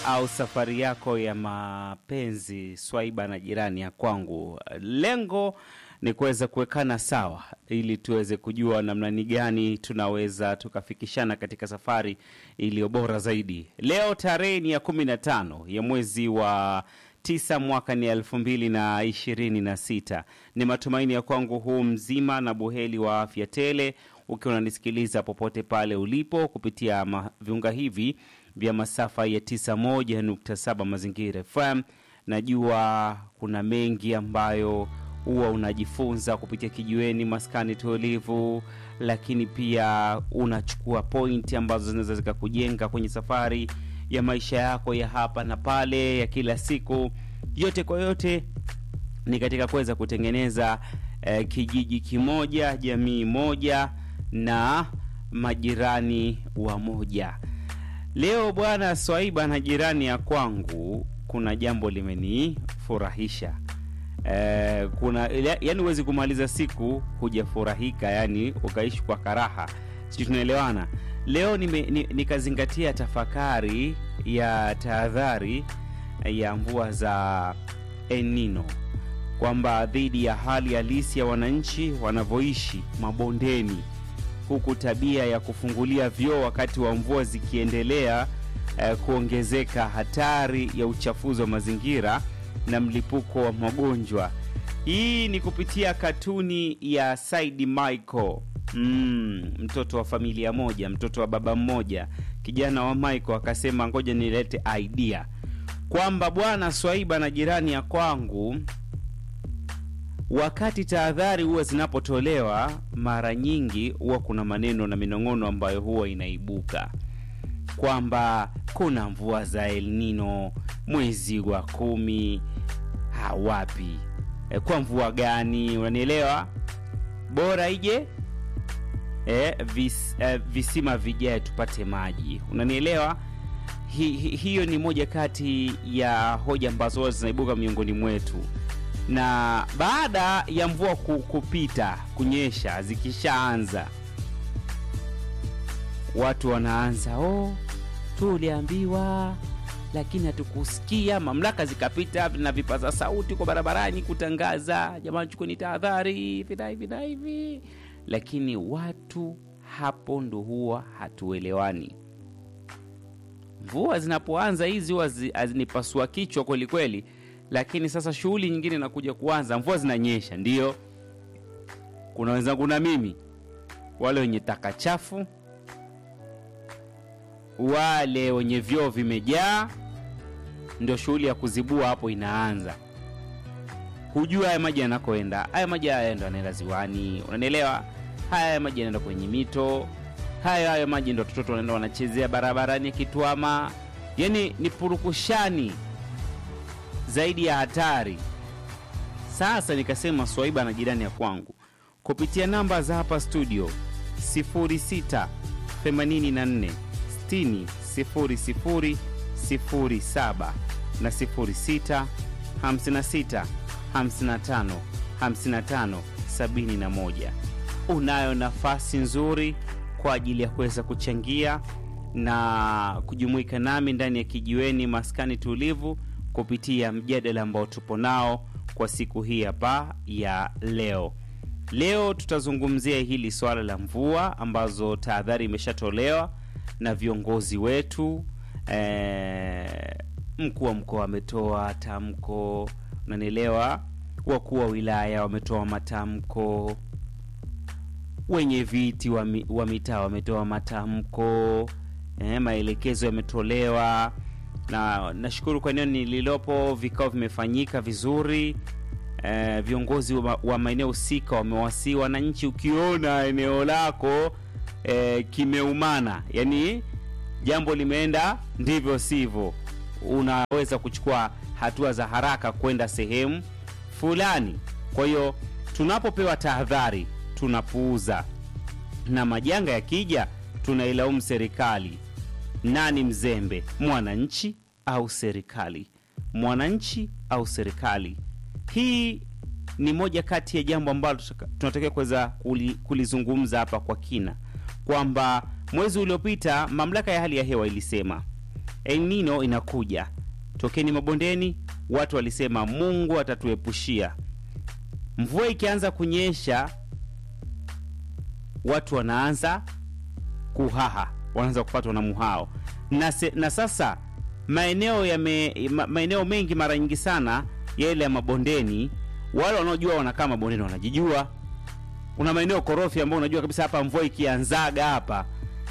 au safari yako ya mapenzi swaiba na jirani ya kwangu. Lengo ni kuweza kuwekana sawa ili tuweze kujua namna ni gani tunaweza tukafikishana katika safari iliyo bora zaidi. Leo tarehe ni ya kumi na tano ya mwezi wa tisa mwaka ni elfu mbili na ishirini na sita. Ni matumaini ya kwangu huu mzima na buheli wa afya tele, ukiwa unanisikiliza popote pale ulipo kupitia ma- viunga hivi vya masafa ya 91.7 Mazingira FM. Najua kuna mengi ambayo huwa unajifunza kupitia kijiweni maskani tulivu, lakini pia unachukua pointi ambazo zinaweza zikakujenga kwenye safari ya maisha yako ya hapa na pale ya kila siku. Yote kwa yote ni katika kuweza kutengeneza eh, kijiji kimoja, jamii moja na majirani wa moja. Leo bwana Swaiba na jirani ya kwangu, kuna jambo limenifurahisha. Eh, kuna ya- yani huwezi kumaliza siku hujafurahika, yani ukaishi kwa karaha, sijui tunaelewana. Leo nime, ni, nikazingatia tafakari ya tahadhari ya mvua za El Nino kwamba dhidi ya hali halisi ya wananchi wanavyoishi mabondeni, huku tabia ya kufungulia vyoo wakati wa mvua zikiendelea eh, kuongezeka, hatari ya uchafuzi wa mazingira na mlipuko wa magonjwa. Hii ni kupitia katuni ya Saidi Michael. Mm, mtoto wa familia moja, mtoto wa baba mmoja, kijana wa Michael akasema ngoja nilete idea kwamba bwana Swaiba na jirani ya kwangu wakati tahadhari huwa zinapotolewa, mara nyingi huwa kuna maneno na minong'ono ambayo huwa inaibuka kwamba kuna mvua za El Nino mwezi wa kumi. Ha, wapi e, kwa mvua gani? Unanielewa? Bora ije e, vis, e, visima vijae tupate maji. Unanielewa? Hi, hi, hiyo ni moja kati ya hoja ambazo huwa zinaibuka miongoni mwetu na baada ya mvua ku- kupita kunyesha zikishaanza watu wanaanza oh, tuliambiwa lakini hatukusikia mamlaka zikapita na vipaza sauti kwa barabarani kutangaza jamani chukueni tahadhari hivi na hivi na hivi lakini watu hapo ndo huwa hatuelewani mvua zinapoanza hizi huwa zi- hazinipasua kichwa kweli kweli lakini sasa shughuli nyingine inakuja kuanza mvua zinanyesha ndio kuna wenzangu na mimi wale wenye taka chafu wale wenye vyoo vimejaa ndio shughuli ya kuzibua hapo inaanza hujua haya maji yanakoenda haya maji haya ndo yanaenda ziwani unanielewa haya maji yanaenda kwenye mito haya haya maji ndo watoto wanaenda wanachezea barabarani yakitwama yani ni purukushani zaidi ya hatari sasa nikasema swaiba na jirani ya kwangu kupitia namba za hapa studio 06 84 60 00 07 na 06 56 55 55 71 unayo nafasi nzuri kwa ajili ya kuweza kuchangia na kujumuika nami ndani ya kijiweni maskani tulivu kupitia mjadala ambao tupo nao kwa siku hii hapa ya leo leo tutazungumzia hili swala la mvua ambazo tahadhari imeshatolewa na viongozi wetu eh, mkuu wa mkoa ametoa tamko unanielewa wakuu wa wilaya wametoa matamko wenye viti wa, mi, wa mitaa wametoa matamko eh, maelekezo yametolewa na nashukuru kwa eneo nililopo vikao vimefanyika vizuri eh, viongozi wa, wa maeneo husika wamewasii wananchi ukiona eneo lako eh, kimeumana yani jambo limeenda ndivyo sivyo unaweza kuchukua hatua za haraka kwenda sehemu fulani kwa hiyo tunapopewa tahadhari tunapuuza na majanga yakija tunailaumu serikali nani mzembe mwananchi au serikali mwananchi au serikali hii ni moja kati ya jambo ambalo tutaka- tunatakiwa kuweza kuli- kulizungumza hapa kwa kina kwamba mwezi uliopita mamlaka ya hali ya hewa ilisema El Nino inakuja. Tokeni mabondeni, watu walisema Mungu atatuepushia. Mvua ikianza kunyesha, watu wanaanza kuhaha, wanaanza kupatwa na muhao na, se, na sasa maeneo yame, ma, maeneo mengi mara nyingi sana yale ya mabondeni, wale wanaojua wanakaa mabondeni wanajijua. Kuna maeneo korofi ambayo unajua kabisa hapa mvua ikianzaga hapa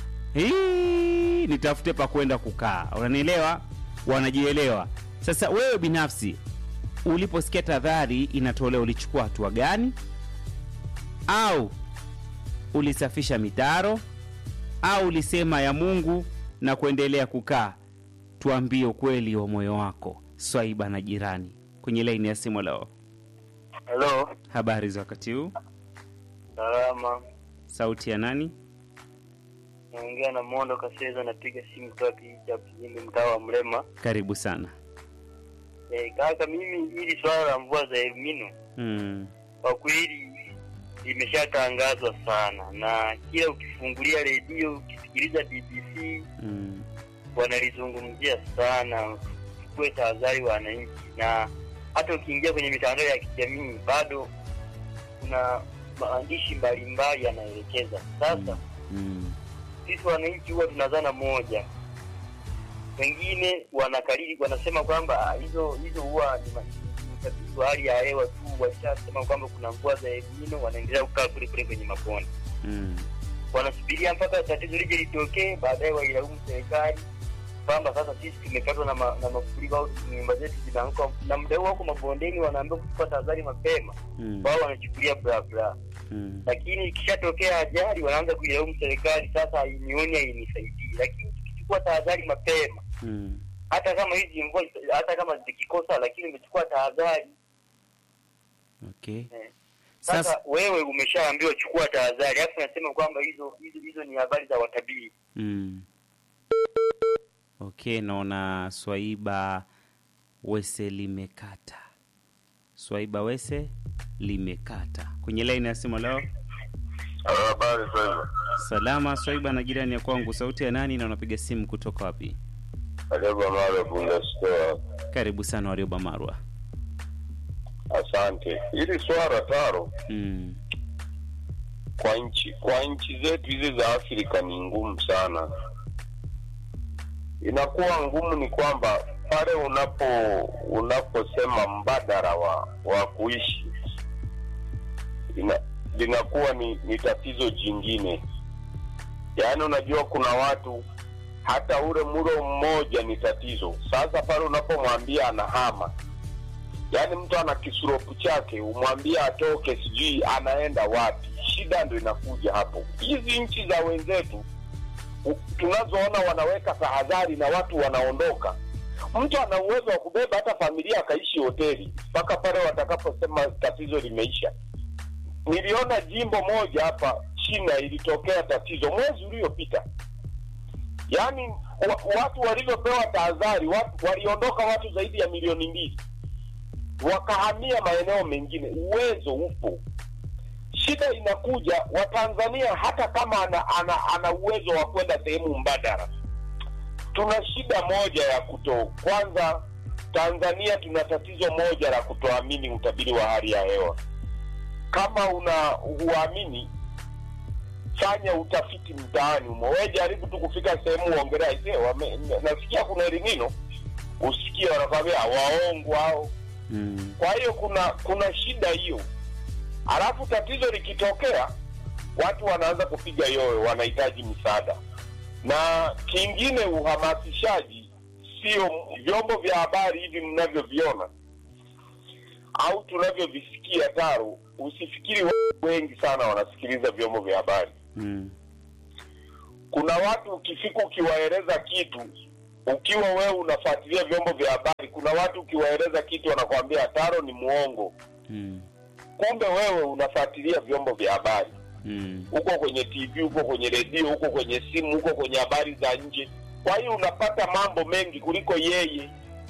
hii nitafute pa kwenda kukaa, unanielewa? Wanajielewa. Sasa wewe binafsi uliposikia tahadhari inatolewa, ulichukua hatua gani? Au ulisafisha mitaro au ulisema ya Mungu na kuendelea kukaa? Tuambie ukweli wa moyo wako. Swaiba na jirani kwenye laini ya simu leo. Halo, Habari za wakati huu, salama. sauti ya nani? Naongea na Mondo Kaseza, napiga simu kutoka kijiji cha Kijimbi, mtaa wa Mrema. Karibu sana. Eh, kaka, mimi hili swala la mvua za El Nino Mm, kwa kweli limeshatangazwa sana, na kila ukifungulia redio ukisikiliza BBC mm, wanalizungumzia sana. Chukue tahadhari wananchi, na hata ukiingia kwenye mitandao ya kijamii bado kuna maandishi mbalimbali yanaelekeza. Sasa mm, sisi wananchi huwa tunazana moja, wengine wanakariri wanasema kwamba ah, hizo hizo huwa ni ma- ni utabiri wa hali ya hewa tu, walishasema kwamba kuna mvua za El Nino, wanaendelea kukaa kule kule kwenye mabonde, mm, wanasubiria mpaka tatizo lije litokee, baadaye wailaumu serikali kwamba sasa sisi tumepatwa na, ma, na mafuriko au nyumba zetu zinaanguka, na muda huo wako mabondeni, wanaambiwa kuchukua tahadhari mapema, mm, wao wanachukulia bla bla mm, lakini ikishatokea ajali wanaanza kuilaumu serikali, sasa hainioni hainisaidii. Lakini tukichukua tahadhari mapema, mm. hata kama hizi mvua hata kama zikikosa, lakini umechukua tahadhari Okay. eh. Sasa Sasa wewe umeshaambiwa chukua tahadhari, alafu unasema kwamba hizo hizo hizo ni habari za watabiri. mm. Okay, naona Swaiba Wese limekata. Swaiba Wese limekata kwenye laini ya simu leo. Habari sasa. Salama Swaiba na jirani ya kwangu, sauti ya nani na unapiga simu kutoka wapi? Karibu Mara Bunda Store. Karibu sana Warioba Marwa. Asante. Hili swala taro Mm. kwa nchi kwa nchi zetu hizi za Afrika ni ngumu sana. Inakuwa ngumu ni kwamba pale unapo unaposema mbadala wa wa kuishi ina, linakuwa ni, ni tatizo jingine. Yaani unajua kuna watu hata ule mlo mmoja ni tatizo. Sasa pale unapomwambia anahama yaani mtu ana kisuropu chake umwambie atoke sijui anaenda wapi shida ndo inakuja hapo hizi nchi za wenzetu u- tunazoona wanaweka tahadhari na watu wanaondoka mtu ana uwezo wa kubeba hata familia akaishi hoteli mpaka pale watakaposema tatizo limeisha niliona jimbo moja hapa china ilitokea tatizo mwezi uliopita yaani wa, watu walivyopewa tahadhari watu waliondoka watu zaidi ya milioni mbili wakahamia maeneo mengine. Uwezo upo, shida inakuja Watanzania, hata kama ana, ana, ana uwezo wa kwenda sehemu mbadala, tuna shida moja ya kuto. Kwanza, Tanzania tuna tatizo moja la kutoamini utabiri wa hali ya hewa. Kama una huamini, fanya utafiti mtaani umo. Wewe jaribu tu kufika sehemu uongelea, "Ise, wame- nasikia kuna elinino, usikie wanakwambia waongo hao Mm. kwa hiyo kuna kuna shida hiyo alafu tatizo likitokea watu wanaanza kupiga yoyo wanahitaji msaada na kingine uhamasishaji sio vyombo vya habari hivi mnavyoviona au tunavyovisikia taro usifikiri watu wengi sana wanasikiliza vyombo vya habari Mm. kuna watu ukifika ukiwaeleza kitu ukiwa wewe unafuatilia vyombo vya habari kuna watu ukiwaeleza kitu wanakwambia taro ni muongo Mm. kumbe wewe unafuatilia vyombo vya habari Mm. huko kwenye tv huko kwenye redio huko kwenye simu huko kwenye habari za nje kwa hiyo unapata mambo mengi kuliko yeye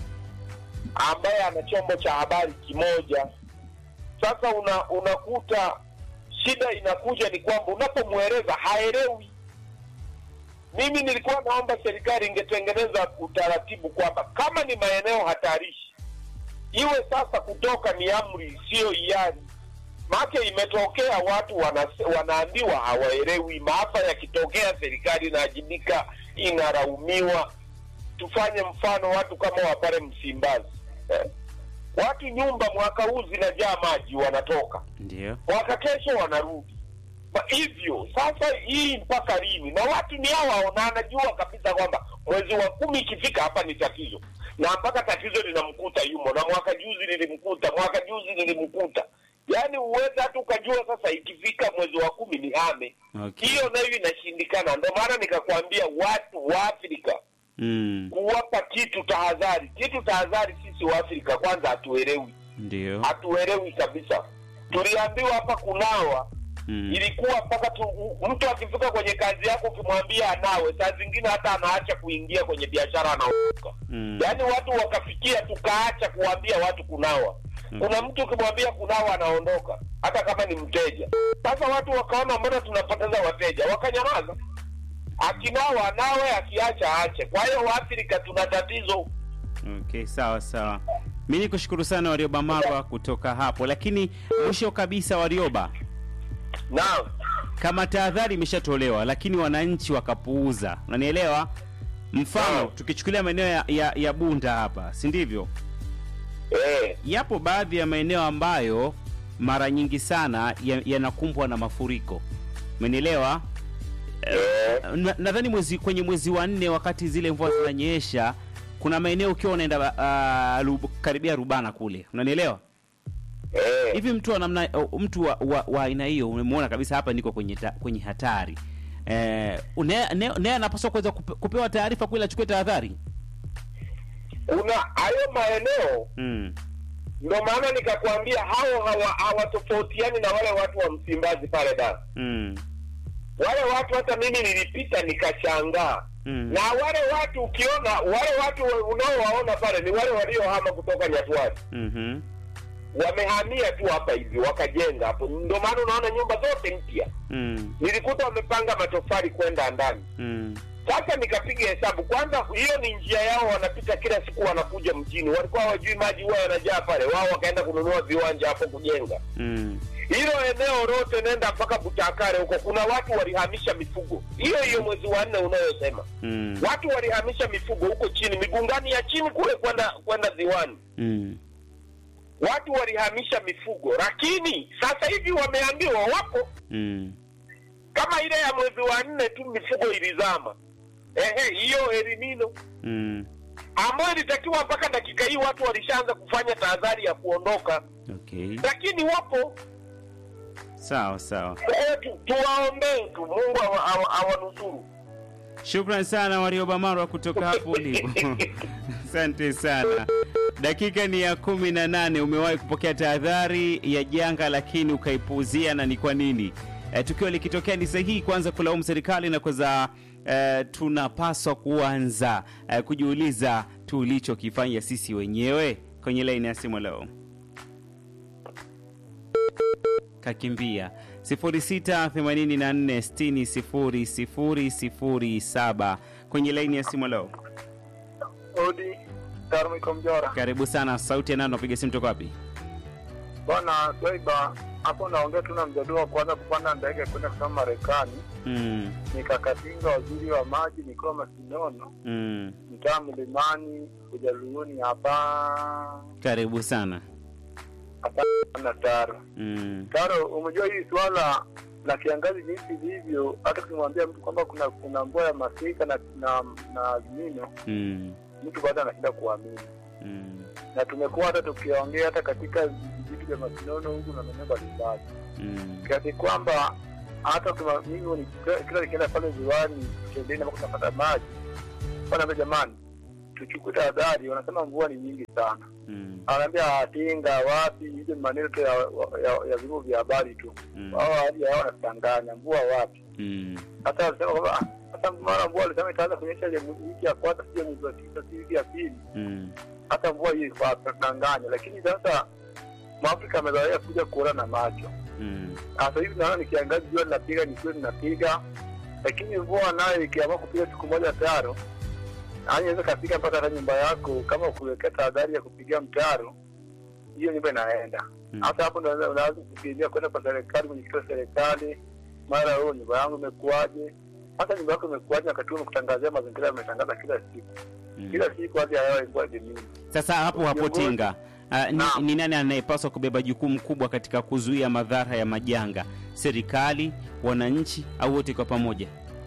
ambaye ana chombo cha habari kimoja sasa una, unakuta shida inakuja ni kwamba unapomweleza haelewi mimi nilikuwa naomba serikali ingetengeneza utaratibu kwamba kama ni maeneo hatarishi iwe sasa kutoka ni amri siyo hiari make imetokea watu wana, wanaambiwa hawaelewi maafa yakitokea serikali inaajibika inaraumiwa tufanye mfano watu kama wa pale msimbazi eh? watu nyumba mwaka huu zinajaa maji wanatoka ndio mwaka kesho wanarudi Kwa hivyo sasa hii mpaka lini na watu ni hawa na anajua kabisa kwamba mwezi wa kumi ikifika hapa ni tatizo na mpaka tatizo linamkuta yumo na mwaka juzi lilimkuta mwaka juzi lilimkuta yaani uweza hata ukajua sasa ikifika mwezi wa kumi ni hame Okay. hiyo nayo inashindikana ndio maana nikakwambia watu wa afrika mm. kuwapa kitu tahadhari kitu tahadhari sisi wa afrika kwanza hatuelewi ndio hatuelewi kabisa tuliambiwa hapa kunawa mm. ilikuwa mpaka tu mtu akifika kwenye kazi yako ukimwambia anawe saa zingine hata anaacha kuingia kwenye biashara anaondoka mm. yaani watu wakafikia tukaacha kuwaambia watu kunawa kuna mtu ukimwambia kunawa anaondoka hata kama ni mteja sasa watu wakaona mbona tunapoteza wateja wakanyamaza akinawa anawe akiacha aache kwa hiyo waafrika tuna tatizo Okay, sawa sawa. Mi ni kushukuru sana Warioba Marwa kutoka hapo, lakini mwisho kabisa, Warioba, naam kama tahadhari imeshatolewa lakini wananchi wakapuuza, unanielewa? Mfano Naam. tukichukulia maeneo ya, ya, ya Bunda hapa, si ndivyo? eh, Yapo baadhi ya maeneo ambayo mara nyingi sana ya- yanakumbwa na mafuriko, umenielewa? eh, Na- nadhani mwezi kwenye mwezi wa nne wakati zile mvua zinanyesha kuna maeneo ukiwa unaenda uh, rub, karibia rubana kule unanielewa eh. hivi mtu wa namna uh, mtu wa wa- wa aina hiyo umemwona kabisa hapa niko kwenye ta, kwenye hatari eh, une- ne- naye anapaswa kuweza kupe, kupewa taarifa kweli achukue tahadhari kuna hayo maeneo mm. ndio maana nikakwambia hao hawa- hawatofautiani na wale watu wa msimbazi pale da Mm. wale watu hata mimi nilipita nikashangaa Mm. na wale watu ukiona wale watu unaowaona pale ni wale waliohama kutoka nyatwari Mhm. wamehamia tu hapa hivi wakajenga hapo ndio maana unaona nyumba zote mpya Mm. nilikuta wamepanga matofali kwenda ndani Mm. sasa nikapiga hesabu kwanza hiyo ni njia yao wanapita kila siku wanakuja mjini walikuwa hawajui maji huwa yanajaa pale wao wakaenda kununua viwanja hapo kujenga Mm. hilo eneo lote nenda mpaka butakare huko kuna watu walihamisha mifugo hiyo hiyo mwezi wa nne unayosema Mm. watu walihamisha mifugo huko chini migungani ya chini kule kwenda kwenda ziwani Mm. watu walihamisha mifugo lakini sasa hivi wameambiwa wapo Mm. kama ile ya mwezi wa nne tu mifugo ilizama ehe hiyo elimino Mm. ambayo ilitakiwa mpaka dakika hii watu walishaanza kufanya tahadhari ya kuondoka Okay. lakini wapo Sawa sawa. Kwa hiyo tu- tuwaombee tu mungu awa- awa- awanusuru Shukran sana Warioba Marwa kutoka hapo ulipo. Asante sana. Dakika ni ya kumi na nane. Umewahi kupokea tahadhari ya janga lakini ukaipuuzia, na ni kwa nini? E, tukio likitokea ni sahihi kwanza kulaumu serikali na kwanza e, tunapaswa kuanza e, kujiuliza tulichokifanya sisi wenyewe. Kwenye laini ya simu leo kakimbia 0684600007 kwenye laini ya simu leo. Odi Tarmiko Mjora. Karibu sana, sauti ya nani? Unapiga simu toka wapi? Bwana Swaiba, hapo naongea tu na mjadala wa kwanza kupanda ndege kwenda kusoma Marekani. Mm, Nikakatinga waziri wa maji nikiwa Masinono, mm. mtaa Mlimani, Ujaluoni hapa Karibu sana. hapa na Taro. Mm, Taro, umejua hii swala la kiangazi jinsi ilivyo, hata ukimwambia mtu kwamba kuna kuna mvua ya masika na na na azimino, mm, mtu bado anashinda kuamini. mm, na tumekuwa hata tukiongea hata katika vitu vya masinono huku na maeneo mbalimbali mm, kiasi kwamba hata kama mimi ni- kila nikienda pale ziwani shuleni ambako tunapata maji wanaambia jamani tuchukue tahadhari wanasema mvua ni nyingi sana mm, anaambia atinga wapi hizo ni maneno tu ya, ya, ya vyombo vya habari tu mm, wao hali yao wanatudanganya mvua wapi mm, hata walisema kwamba "Ah, hata mara mvua alisema itaanza kunyesha ile wiki ya kwanza sio mwezi wa tisa si wiki ya pili mm, hata mvua hii ilikuwa tunanganya, lakini sasa Mwafrika amezoea kuja kuona na macho. mm, Sasa hivi naona ni kiangazi, jua linapiga, ni kweli linapiga, lakini mvua nayo ikiamua kupiga siku moja taro yaani inaweza kapiga mpaka hata nyumba yako kama ukuwekea tahadhari ya kupigia mtaro hiyo nyumba inaenda Mm. hasa hapo ndo unaweza- unaweza kukimbia kwenda kwa serikali mwenyekiti wa serikali mara huo nyumba yangu imekuwaje hasa nyumba yako imekuwaje wakati huo kutangazia mazingira yametangaza kila siku Mm. kila siku hadi ya hewa ilikuwa jemini Sasa hapo hapo Viongozi- Tinga, uh, ni, Naam. ni nani anayepaswa kubeba jukumu kubwa katika kuzuia madhara ya majanga? Serikali, wananchi au wote kwa pamoja?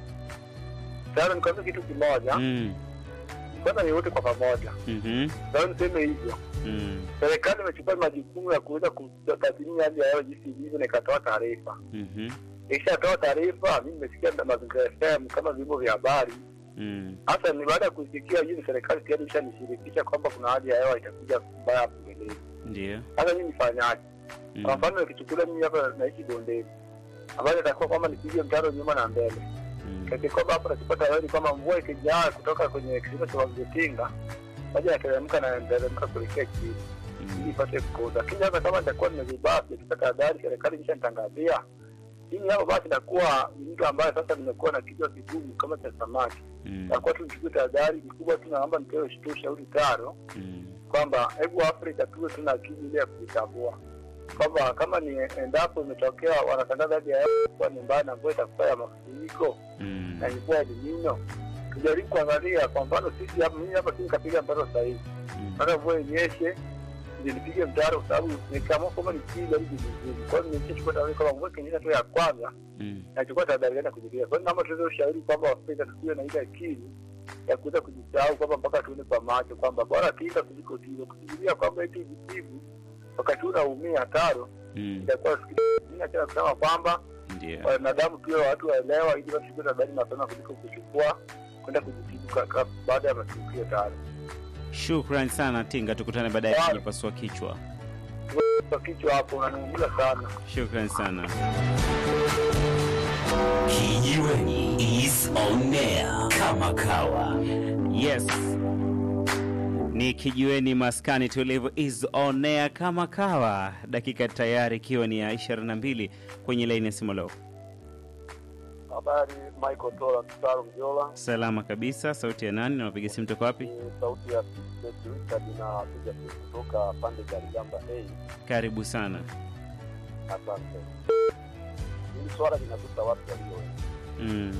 sasa nikuambia kitu kimoja Mm. kwanza ni wote kwa pamoja Mhm. sasa niseme hivyo Mm. serikali imechukua majukumu ya kuweza kutathmini hali ya hewa jinsi ilivyo na ikatoa taarifa Mhm. ikishatoa taarifa mi nimesikia na mazingira FM kama vyombo vya habari Mm. hasa ni baada ya kusikia hii ni serikali tayari ishanishirikisha kwamba kuna hali ya hewa itakuja mbaya hapo mbeleni Ndio. sasa mimi nifanyaje kwa Mm. mfano nikichukulia mimi hapa naishi bondeni ambayo itakuwa kwamba nipige mtaro nyuma na mbele Mm. kati kwamba hapa nakipata habari kwamba mvua ikijaa kutoka kwenye kilimo cha Wagetinga maji yanateremka na yanateremka kuelekea chini ili Mm. ipate kukoza. Lakini sasa kama nitakuwa nimezubaa sijapata tahadhari, serikali imeshanitangazia mimi hapo, basi nakuwa ni mtu ambaye sasa nimekuwa na kichwa kigumu kama cha samaki. Mm. Nakuwa tu nichukue tahadhari kikubwa tu, naomba nipewe tu ushauri taro Mm. kwamba hebu Afrika tuwe tuna akili ile ya kujitambua kwamba kama ni endapo imetokea wanatangaza hali ya hewa kuwa ni mbaya na mvua itakuwa ya mafuriko Mm. na mvua ya Elnino, tujaribu kuangalia. Kwa mfano sisi hapa, mimi hapa si nikapiga mtaro sasa hivi Mm. hata mvua inyeshe ndio nipige mtaro, kwa sababu nikaamua kwamba nipiga hivi vizuri. Kwa hiyo nimeshachukua tahadhari kwamba mvua ikinyesha tu ya kwanza, Mm. nachukua tahadhari gani ya kujikinga. Kwa hiyo naomba tuweze ushauri kwamba Waafrika tusiwe na ile akili ya kuweza kujisahau kwamba mpaka tuone kwa macho kwamba bora kinga kuliko tiba, kufikiria kwamba eti vitibu wakati huu unaumia taro Mm. itakuwa mimi nachana kusema kwamba Ndio. wanadamu pia watu waelewa, ili wachukue tahadhari mapema kuliko kuchukua kwenda kujitibu ka- ka- baada ya matukio taro. Shukran sana Tinga, tukutane baadaye kwenye pasua kichwa. Kwa kichwa hapo unaniumiza sana. Shukran sana. Kijiweni is on air kama kawa. Yes, ni kijiweni maskani tulivu is on air kama kawa, dakika tayari ikiwa ni ya 22 kwenye laini ya simu leo. Habari, Michael Tola Mtaro Mjola, Salama kabisa. Sauti ya nani na unapiga simu toka wapi? ni sauti ya Richard inapiga simu kutoka pande za Ligamba A. Karibu sana. Asante. Hili swala linagusa watu walio wengi. Mm.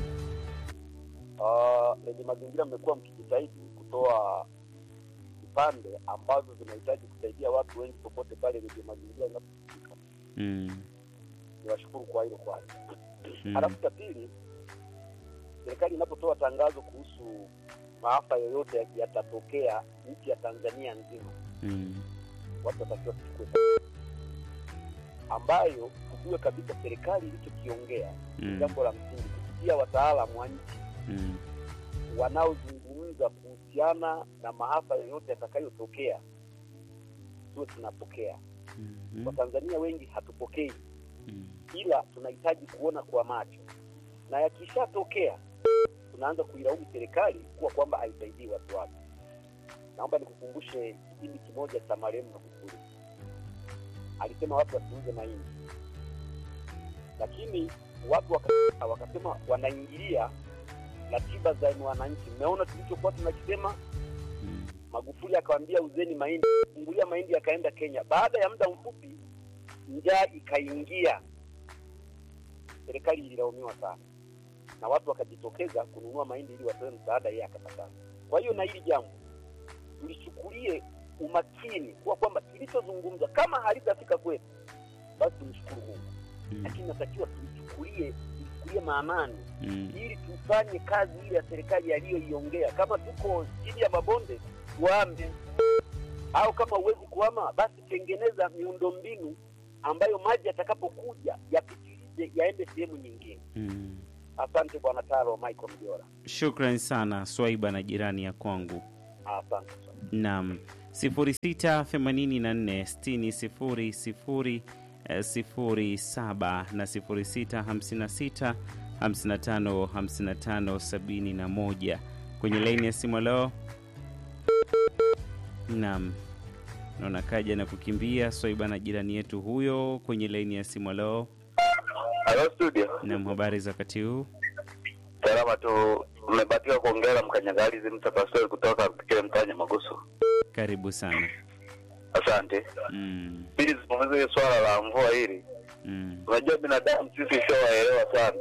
Ah, lenye mazingira mmekuwa mkijitahidi kutoa vipande ambazo zinahitaji kusaidia watu wengi popote pale lenye mazingira inapofika. Mm. Niwashukuru kwa hilo kwanza. Mm. Halafu cha pili, serikali inapotoa tangazo kuhusu maafa yoyote ya- yatatokea nchi ya Tanzania nzima, Mm. watu watakiwa kuchukua tahadhari. ambayo tujue kabisa serikali ilichokiongea ni Mm. jambo la msingi kupitia wataalamu wa nchi Mm. wanaozungumza kuhusiana na maafa yoyote yatakayotokea, tuwe tunapokea. Mhm. Watanzania wengi hatupokei, Mm. ila tunahitaji kuona kwa macho, na yakishatokea tunaanza kuilaumu serikali kuwa kwamba haisaidii watu wake. Naomba nikukumbushe kipindi kimoja cha marehemu Magufuli, alisema watu wasiuze mahindi, lakini watu waka- wakasema wanaingilia ratiba za wananchi. Mmeona tulichokuwa tunakisema Mm. Magufuli akawambia uzeni mahindi, fungulia mahindi yakaenda Kenya. Baada ya muda mfupi njaa ikaingia, serikali ililaumiwa sana na watu wakajitokeza kununua mahindi ili watoe msaada, yeye akakataa. Kwa hiyo na hili jambo tulichukulie umakini kuwa kwamba tulichozungumza kama halitafika kwetu, basi tumshukuru Mungu, Mm. lakini natakiwa tulichukulie tulichukulie maanani Mm. ili tufanye kazi ile ya serikali aliyoiongea. Kama tuko chini ya mabonde tuame, au kama huwezi kuama, basi tengeneza miundombinu ambayo maji yatakapokuja yapitilize yaende sehemu nyingine. Mm. Asante Bwana Taro Michael Mjora, Shukran sana Swaiba na jirani ya kwangu. asante sana. Naam, 0684 60 0 0 07 na 0656 55 55 71 kwenye laini ya simu leo. Naam, naona kaja na kukimbia Swaiba na jirani yetu huyo kwenye laini ya simu leo. Hello studio. Naam, habari za wakati huu? Nyarama tu. Umebatika kuongea na mkanyagalizi mtapastori kutoka kile mtanya Magusu. Karibu sana. Asante. Mm, Pili, zungumzie hili swala la mvua hili. mm, Unajua binadamu sisi sio waelewa sana.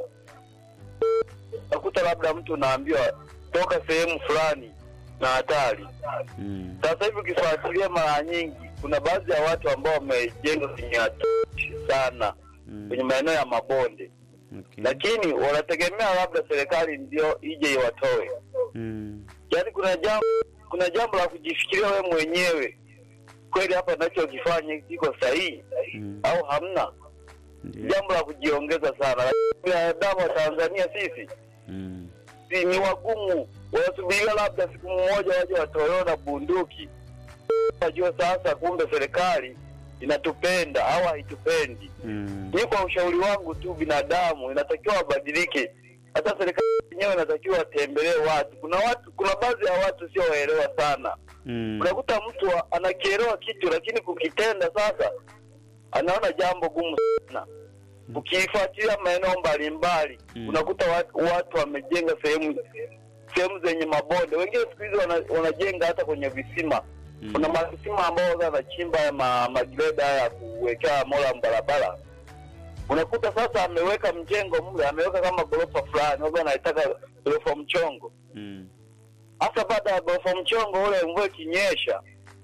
Nakuta labda mtu unaambiwa toka sehemu fulani na hatari. mm, Sasa hivi ukifuatilia mara nyingi, kuna baadhi ya watu ambao wamejenga kwenye hatari sana kwenye mm, maeneo ya mabonde, okay. lakini wanategemea labda serikali ndio ije iwatoe. Mm, Yaani kuna jambo kuna jambo la kujifikiria wewe mwenyewe, kweli hapa ninachokifanya kiko sahihi mm, au hamna? ndio. Jambo la kujiongeza sana. Lakini Binadamu wa Tanzania sisi Mm, si ni wagumu, wanasubiria labda siku mmoja waje watolewe na bunduki, wajue sasa kumbe serikali inatupenda au haitupendi. mm, Ni kwa ushauri wangu tu, binadamu inatakiwa wabadilike. Hata serikali yenyewe inatakiwa watembelee watu. Kuna watu, kuna baadhi ya watu sio waelewa sana. mm, Unakuta mtu wa- anakielewa kitu, lakini kukitenda sasa anaona jambo gumu sana. Ukifuatilia maeneo mbalimbali Mm. unakuta watu, watu wamejenga sehemu sehemu zenye mabonde. Wengine siku hizi wana, wanajenga hata kwenye visima. mm, Kuna mavisima ambao wanachimba ya ma, magreda ya kuwekea mola barabara. Unakuta sasa ameweka mjengo mle, ameweka kama ghorofa fulani, labda anaitaka ghorofa mchongo. mm, Hasa baada ya ghorofa mchongo ule, mvua ikinyesha,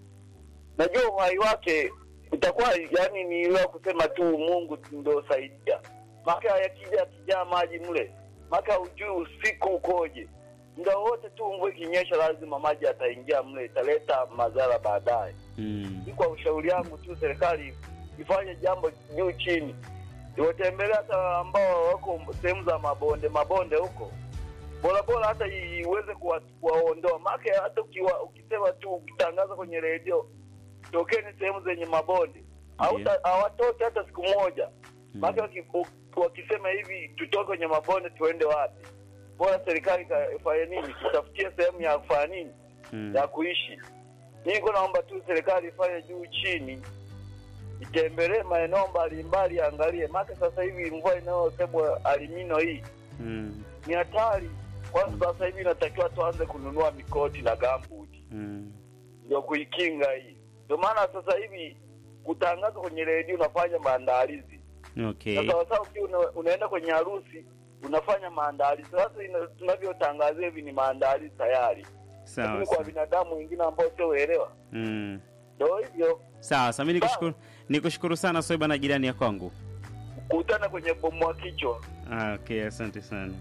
najua uhai wake utakuwa yani ni ile kusema tu Mungu ndio saidia. Maka yakija kijaa maji mle, maka hujui usiku ukoje. Muda wote tu mvua ikinyesha, lazima maji ataingia mle, italeta madhara baadaye. mm, Ni kwa ushauri wangu tu, serikali ifanye jambo juu chini, iwatembelea hata ambao wako sehemu za mabonde mabonde huko, bora bora hata iweze kuwa- kuwaondoa. Maana hata ukiwa, ukisema tu ukitangaza kwenye redio tokeni sehemu zenye mabonde Hauta- hawatoki hata siku moja. Maana waki- u- wakisema hivi tutoke kwenye mabonde tuende wapi? Bora serikali ka- ifanye nini? Tutafutie sehemu ya kufanya nini mm, ya kuishi. Niko naomba tu serikali ifanye juu chini, itembelee maeneo mbalimbali, angalie maka sasa hivi mvua inayosemwa alimino hii mm, ni hatari. Kwanza sasa hivi inatakiwa tuanze kununua mikoti na gambuti mm, ndio kuikinga hii. Ndio maana sasa hivi kutangaza kwenye redio unafanya maandalizi okay. na sawasawa, ukiwa una, unaenda kwenye harusi unafanya maandalizi. Sasa ina- tunavyotangazia hivi ni maandalizi tayari, Sawa lakini kwa sawa. binadamu wengine ambao sio uelewa Mm. ndio hivyo Sawa sawa, mimi nikushukuru nikushukuru sana Soiba na jirani ya kwangu. kutana kwenye bomu wa kichwa. Ah, okay, asante sana.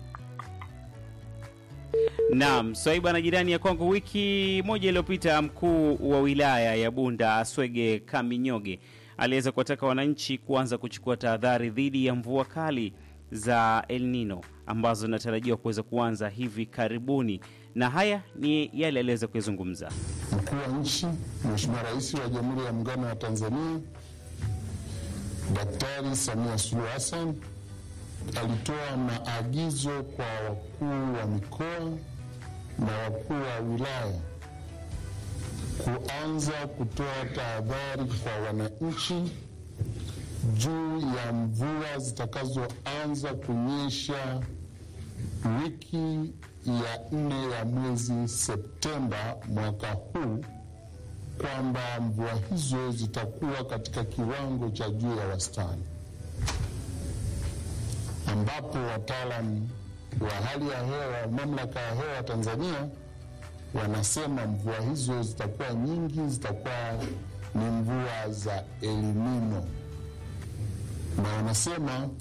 Naam, Swaiba na jirani ya kwangu. Wiki moja iliyopita, mkuu wa wilaya ya Bunda Aswege Kaminyoge aliweza kuwataka wananchi kuanza kuchukua tahadhari dhidi ya mvua kali za El Nino ambazo zinatarajiwa kuweza kuanza hivi karibuni, na haya ni yale aliweza kuyazungumza. Mkuu wa nchi Mheshimiwa Rais wa Jamhuri ya Muungano wa Tanzania Daktari Samia Suluhu Hassan alitoa maagizo kwa wakuu wa mikoa na wakuu wa wilaya kuanza kutoa tahadhari kwa wananchi juu ya mvua zitakazoanza kunyesha wiki ya nne ya mwezi Septemba mwaka huu kwamba mvua hizo zitakuwa katika kiwango cha juu ya wastani, ambapo wataalamu wa hali ya hewa, mamlaka ya hewa Tanzania wanasema mvua hizo zitakuwa nyingi, zitakuwa ni mvua za El Nino, na wanasema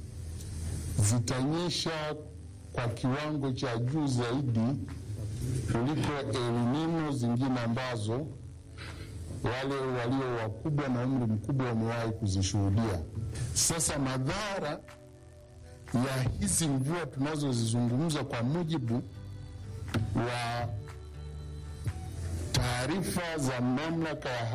zitanyesha kwa kiwango cha juu zaidi kuliko El Nino zingine ambazo wale walio wakubwa na umri mkubwa wamewahi kuzishuhudia. Sasa madhara ya hizi mvua tunazozizungumza kwa mujibu wa taarifa za mamlaka ya